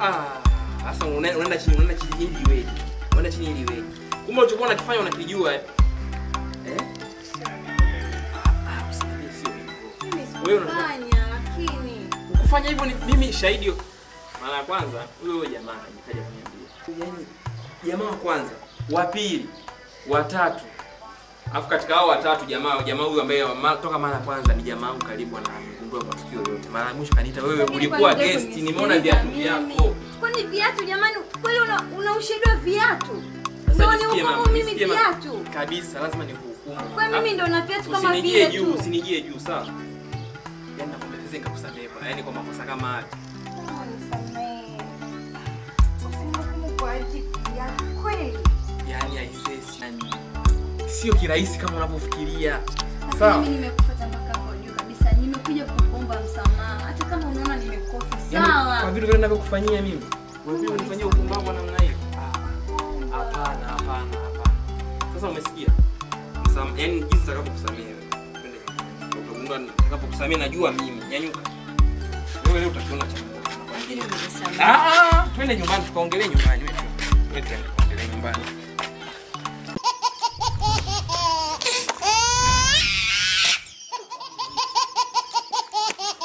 ah. Sasa una- unaenda chini, unaenda chini ili iweje? Unaenda chini ili iweje? Kumbe ulichokuwa unakifanya unakijua eh? Eh? Ah, usiniambie sio hivyo. Wewe unataka- Fanya lakini Kufanya hivyo ni mimi shahidi. Mara ya kwanza huyo huyo jamaa nikaja kuniambia. Yaani jamaa wa kwanza, wa pili, wa tatu. Alafu katika hao watatu jamaa jamaa huyu ambaye ma- toka mara ya kwanza ni jamaa wangu karibu anagundua matukio yote. Mara ya mwisho kaniita wewe Lakini ulikuwa kwani hujai guest, nimeona kunisikiliza viatu mimi? vyako. Kwani viatu jamani, kweli una, una ushahidi wa viatu? Sasa Ndio nisikie ni mama, hukumu mimi nisikie mama. viatu. Kabisa lazima nikuhukumu. Kwa mimi ndo na viatu kama Usinijie vile juu, tu. usinijie juu sawa? Yaani nakwambia sasa nikakusamehe kwa yaani kwa makosa kama haya. Kama nisamehe. Usinihukumu kwa ajili ya kweli. Yaani haisesi. Yaani sio kirahisi kama unavyofikiria. Lakini Sawa? mimi nimekufuata mpaka hapo juu kabisa. Nimekuja kukuomba msamaha. Hata kama unaona nimekosa Yaani, kwa sawa. vitu vile ninavyokufanyia mimi. Unakuja kunifanyia upumbavu wa namna hiyo? Ah, Hapana, hapana, hapana. Sasa umesikia? Msam, yaani jinsi nitakavyokusamehe wewe. Twende nyumbani. Utagundua nitakapokusamehe najua mimi. Nyanyuka. Wewe leo utakiona cha Mungu. Lakini unisamehe. Ah, twende nyumbani tukaongelee nyumbani wewe. Wewe twende tukaongelee nyumbani.